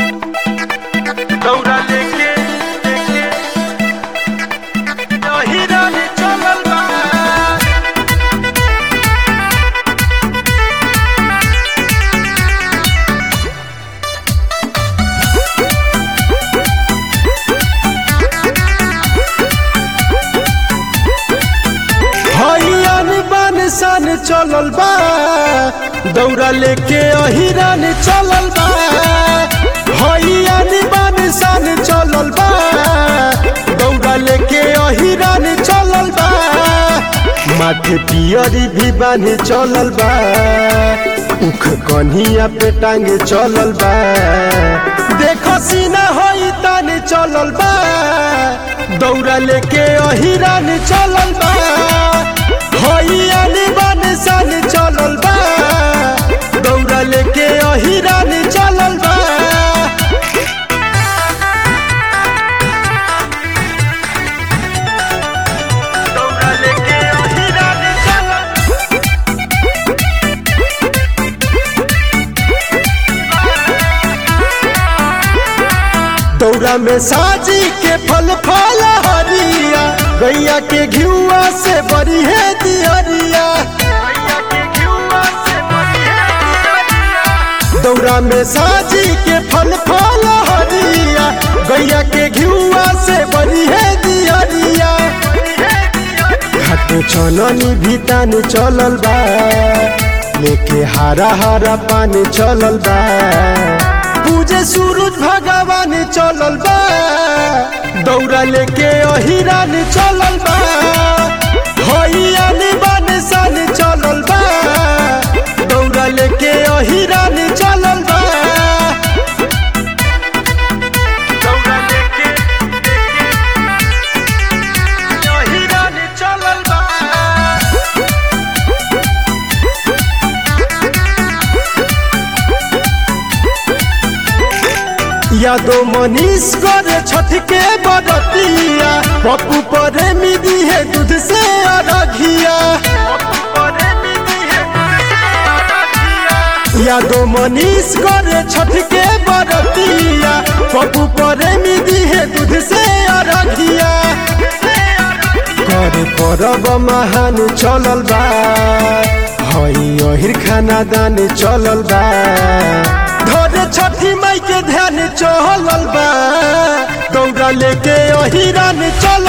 दौड़ा लेके लेके अहिरान चलल बा हरियान बान सान चलल बा दौड़ा लेके अहिरान चलल बा हरियान बान सान चलल बा दौड़ा लेके अहिरान चलल बा माथे पियरी भी बान्हे चलल बा उख कन्हिया पे टांगे चलल बा देखो सीना होई ताने चलल बा दौड़ा लेके अहिरान चलल बा हइयान बान सान चलल बा दौड़ा लेके अहिरान चलल बा दौड़ा लेके अहिरान चलल दौड़ा में साजी के फल फल हरिया गैया के घिउआ से बड़ी है दियरिया भैया के घिउआ से बढ़िया दियरिया। दौड़ा में साजी के फल फल हरिया गैया के घिउआ से बड़ी है दियरिया घाटे चलनी भी तान चलल बा लेके हारा हारा पानी चलल बा पूजे सूरज भगवान चलल बा दौड़ा लेके अहिरान चलल बा हइयान बान सान चलल बा दौड़ा लेके अहिरान चलल बा दौड़ा लेके लेके अहिरान चलल बा यादो मनीष करे छठ के बरतिया पप्पू परे मिदी है दूध से अरघिया यादो मनीष करे छठ के बरतिया पप्पू परे मिदी है दूध से अरघिया करे परब महान चलल बा हई अहिर खाना दान चलल बा धरे छठी माई के ध्यान चलल बा दौड़ा लेके अहिरान चलल